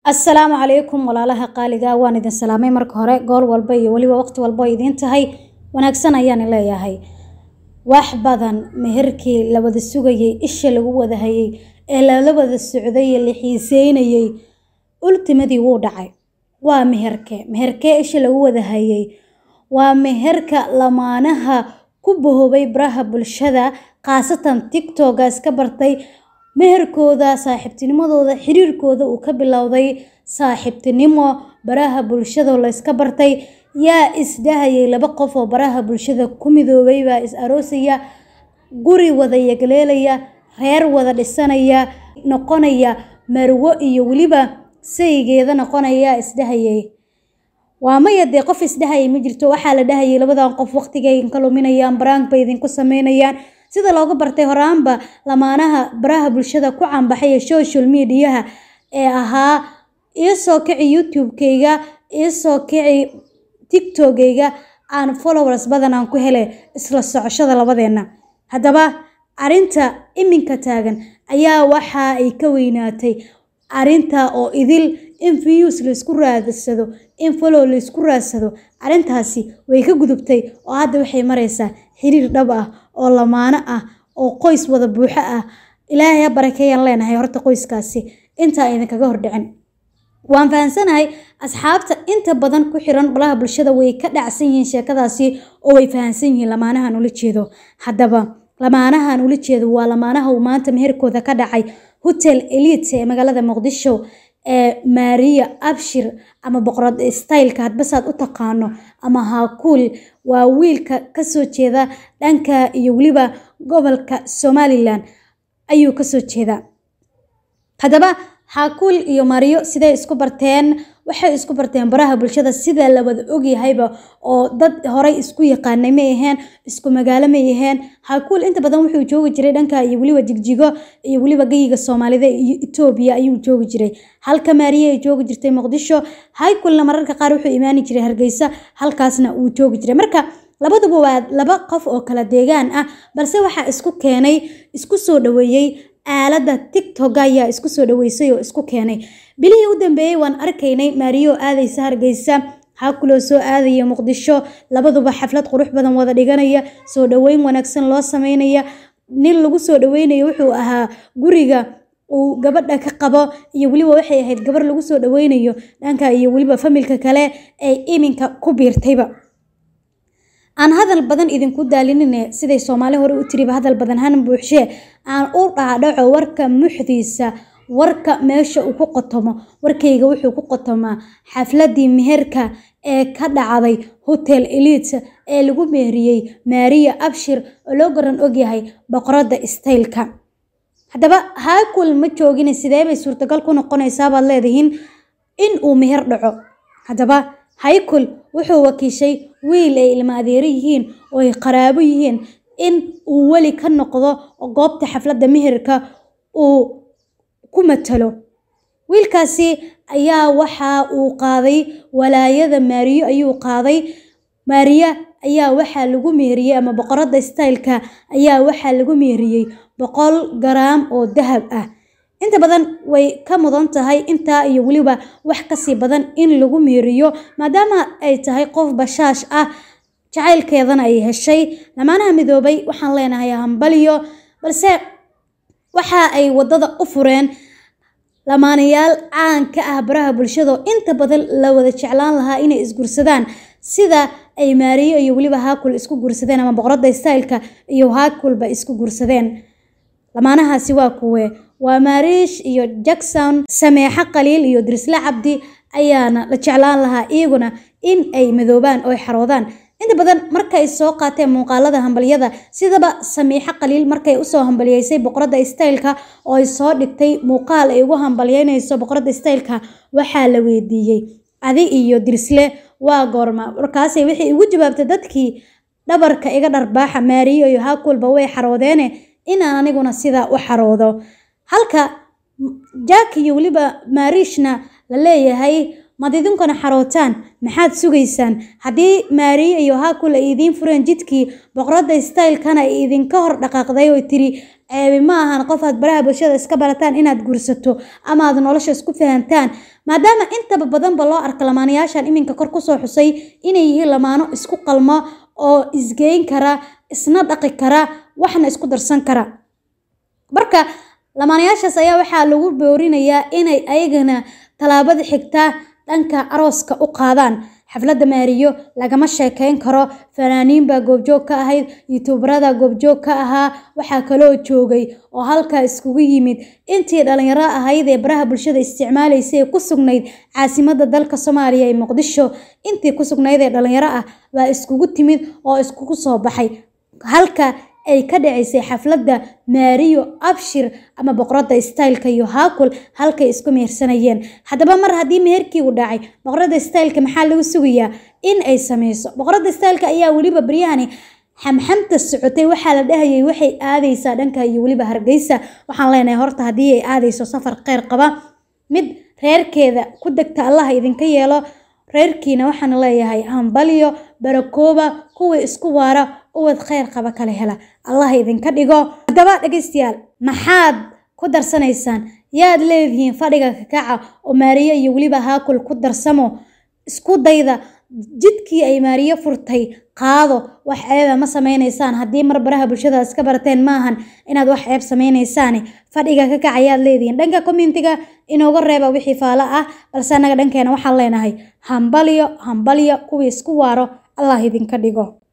assalaamu calaykum walaalaha qaaliga waan idin salaamay marka hore goor walba iyo weliba waqti walba oo idiin tahay wanaagsan ayaan leeyahay wax badan meherkii la wada sugayay isha lagu wada hayay ee lala wada socday ee la xiiseynayay ultimadii wuu dhacay waa meherke meherkee isha lagu wada hayay waa meherka lamaanaha ku bahoobay baraha bulshada khaasatan tictoga iska bartay meherkooda saaxiibtinimadooda xiriirkooda uu ka bilowday saaxiibtinimo baraha bulshada la iska bartay yaa isdhahayay laba qof oo baraha bulshada ku midoobay baa is aroosaya guri wada yagleelaya reer wada dhisanaya noqonaya marwo iyo weliba saygeeda noqonaya isdhahayay waa maya dee qof isdhahayay ma jirto waxaa la dhahayay labadan qof waqtigay ka luminayaan baraank bay idinku sameynayaan sida looga bartay horaanba lamaanaha baraha bulshada ku canbaxay ee social mediaha ee ahaa iisoo kici youtube-kayga iisoo kici tiktokayga aan followers badan aan ku hele isla socoshada labadeenna haddaba arrinta iminka taagan ayaa waxa ay ka weynaatay arrinta oo idil in views laysku raadsado in follow laysku raadsado arrintaasi way ka gudubtay oo hadda waxay maraysaa xiriir dhab ah oo lamaano ah oo qoys wada buuxo ah ilaahay ha barakeeyaan leenahay horta qoyskaasi intaa idinkaga hordhicin waan fahansanahay asxaabta inta badan ku xiran balaha bulshada way ka dhacsan yihiin sheekadaasi oo way fahansan yihiin lamaanahan ula jeedo haddaba lamaanahan ula jeedo waa lamaanaha uu maanta meherkooda ka dhacay hotel elite ee magaalada muqdisho ee maariya abshir ama boqorad styleka hadbasaad u taqaano ama haakuul waa wiilka kasoo jeeda dhanka iyo weliba gobolka somalilan ayuu kasoo jeedaa haddaba haakuul iyo mariyo siday isku barteen waxay isku barteen baraha bulshada sida la wada ogyahayba oo dad horey isku yaqaanay may aheen isku magaalo may aheen haakuul inta badan wuxuu joogi jiray dhanka iyo weliba jigjigo iyo weliba geyiga soomaalida iyo etoobiya ayuu joogi jiray halka maariye ay joogi jirtay muqdisho haakuulna mararka qaar wuxuu imaani jiray hargeysa halkaasna uu joogi jiray marka labaduba waa laba qof oo kala deegaan ah balse waxaa isku keenay isku soo dhaweeyey aaladda tictok ayaa isku soo dhaweysay oo isku keenay bilihii u dambeeyey waan arkaynay maariyo aadaysa hargeysa haakuloo soo aadaya muqdisho labaduba xaflad qurux badan wada dhiganaya soo dhaweyn wanaagsan loo sameynaya nin lagu soo dhaweynayo wuxuu ahaa guriga uu gabadha ka qabo iyo weliba waxay ahayd gabar lagu soo dhaweynayo dhanka iyo weliba familka kale ee iminka ku biirtayba aan hadal badan idinku daalinine siday soomaali hore u tiriba hadal badan han buuxshee aan u dhaadhaco warka muxdiisa warka meesha uu ku qotomo warkayga wuxuu ku qotomaa xafladii meherka ee ka dhacday hotel elite ee lagu meheriyey maariya abshir oo loo garan ogyahay boqoradda staylka haddaba haakul ma joogine sidee bay suurtagal ku noqonaysaa baad leedihiin in uu meher dhaco haddaba haykul wuxuu wakiishay wiil ay ilma adeero yihiin oo ay qaraabo yihiin in uu weli ka noqdo goobta xafladda meherka uu ku matalo wiilkaasi ayaa waxa uu qaaday walaayada maariyo ayuu qaaday maariya ayaa waxaa lagu meheriyey ama boqoradda styleka ayaa waxaa lagu meheriyey boqol garaam oo dahab ah inta badan way ka mudan tahay intaa iyo weliba wax kasii badan in lagu meeriyo maadaama ay tahay qof bashaash ah jacaylkeedana ay heshay lamaanaha midoobay waxaan leenahay hambaliyo balse waxa ay waddada u fureen lamaanayaal caan ka ah baraha bulshada oo inta badan la wada jeclaan lahaa inay isgursadaan sida ay maariyo iyo weliba haakul isku gursadeen ama boqoradda styleka iyo haakulba isku gursadeen lamaanahaasi waa kuwe waa maariish iyo jackson sameexo qaliil iyo dirisle cabdi ayaana la jeclaan lahaa iyaguna in ay madoobaan oo ay xaroodaan inta badan markay soo qaateen muuqaalada hambalyada sidaba samiixo qaliil markay usoo hambaliyeysay boqoradda styleka oo ay soo dhigtay muuqaal ay ugu hambalyeynayso boqoradda styleka waxaa la weydiiyey adi iyo dirisle waa goorma markaasay waxay ugu jawaabtay dadkii dhabarka iga dharbaaxa maariyo iyo haakulba way xaroodeene inaan aniguna sidaa u xaroodo halka jack iyo weliba maariishna la leeyahay mad idinkuna xarootaan maxaad sugaysaan haddii maariyo iyo haakul ay idiin fureen jidkii boqoradda staylkana ay idinka hor dhaqaaqday oo tiri ceebi ma ahan qof aad baraha bulshada iska barataan inaad guursato ama aad nolosha isku fahantaan maadaama intaba badanba loo arka lamaanayaashan iminka kor kusoo xusay inay yihiin lamaano isku qalmo oo isgeyn kara isna dhaqi kara waxna isku darsan kara marka lamaanayaashaas ayaa waxaa lagu boorinayaa inay ayagana tallaabada xigtaa dhanka arooska u qaadaan xafladda maariyo lagama sheekeyn karo fanaaniin baa goobjoog ka ahayd yutuubarada goobjoog ka ahaa waxaa kaloo joogay oo halkaa iskugu yimid intii dhalinyaro ahayd ee baraha bulshada isticmaalaysay ee ku sugnayd caasimadda dalka soomaaliya ee muqdisho intii ku sugnayd ee dhalinyaro ah baa iskugu timid oo iskugu soo baxay halka ay ka dhacaysay xafladda maariyo abshir ama boqoradda staylka iyo haakul halkay isku mehersanayeen haddaba mar haddii meherkii uu dhacay boqoradda staylka maxaa lagu sugayaa in ay sameyso boqoradda staylka ayaa weliba baryahani xamxamta socotay waxaa la dhahayay waxay aadaysaa dhanka iyo weliba hargeysa waxaan leenahay horta haddii ay aadayso safar kheyr qaba mid reerkeeda ku degta allaha idinka yeelo reerkiina waxaan leeyahay hambalyo barakooba kuwii isku waara uwad kheyr qaba kala hela allah idinka dhigo haddaba dhegaystayaal maxaad ku darsanaysaan yaad leedihiin fadhiga kakaca oo maariyo iyo weliba haakul ku darsamo isku dayda jidkii ay maariyo furtay qaado wax ceeba ma sameynaysaan haddii mar baraha bulshada iska barateen maahan inaad wax ceeb sameynaysaane fadhiga ka kac ayaad leedihiin dhanka commentiga inooga reeba wixii faalo ah balse annaga dhankeena waxaan leenahay hambalyo hambalyo kuwii isku waaro allah idinka dhigo